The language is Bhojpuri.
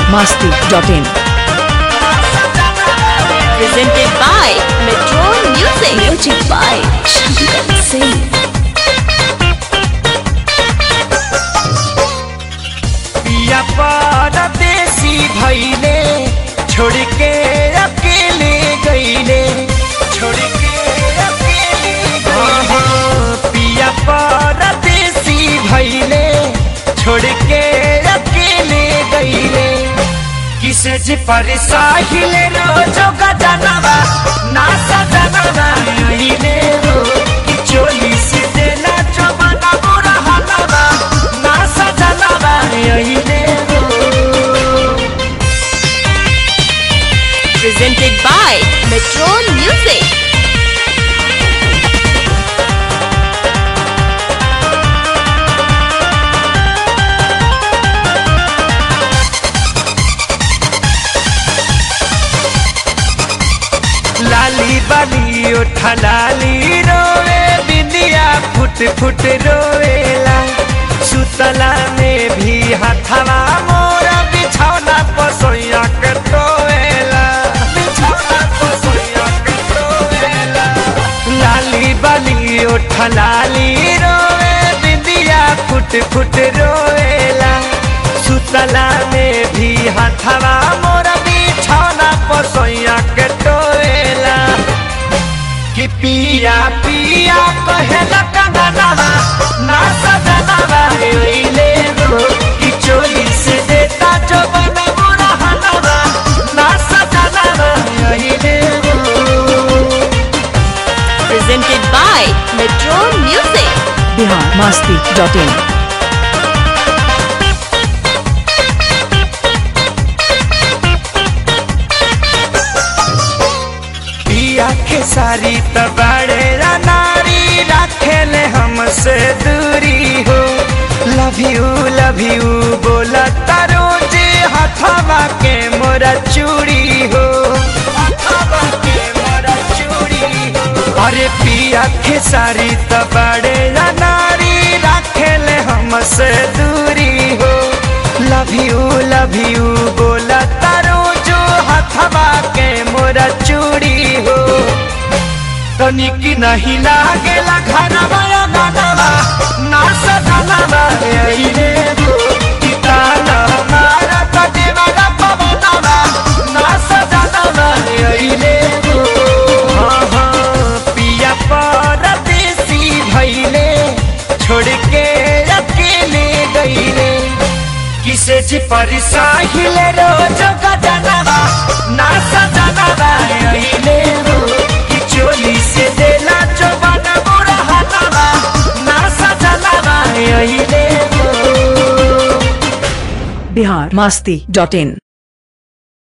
biharmasti.in presented by Metro Music. Music by Shankar Singh. पिया परदेसी भैले छोड़ के अकेले गईले छोड़ के अकेले हाँ, हाँ, पिया परदेसी भैले छोड़ के अकेले गईले किसे जी पर साहिल रोजो का जानवा ना सजनवा यहीने रो कि चोली से देला चमना बुरा हलवा ना सजनवा यहीने रो Presented by Metro Music. लाली बाली उठा लाली रोवे बिंदिया फुट फुट रोवेला सुतला में भी हथवा मोरा बिछौना पसोइया के टोवेला बिछौना पसोइया के टोवेला लाली बाली उठा लाली रोवे बिंदिया फुट फुट रोवेला सुतला में भी हथवा मोरा बिछौना पसोइया के टोवेला कि पिया पिया कहेला कंगनवा ना सजनवा ओइले रो कि चोली से देता जो बना बुरा हलवा ना सजनवा ओइले रो Presented by Metro Music. biharmasti.in पिया के सारी तबाड़े नारी रखेले हमसे दूरी हो लव यू लव यू बोला तारो जे हथवा के मोरा चूड़ी हो हथवा के मोरा चूड़ी हो अरे पिया के सारी तबाड़े नारी रखेले हमसे दूरी हो लव यू लव यू बोला तारो जो हथवा के मोरा चूड़ी हो तनिक नहीं लागेला घरवा या गानवा ना सजनवा अइले हो कि ताना मारा कदेवा पवनवा ना सजनवा अइले हो हाँ हाँ पिया परदेसी भइले छोड़ के अकेले गईले किसे जी पर साहिल रोज का जानवा ना सजनवा अइले हो कि चोली से देला चोबना बुरा हलवा ना सजनवा अइले हो biharmasti.in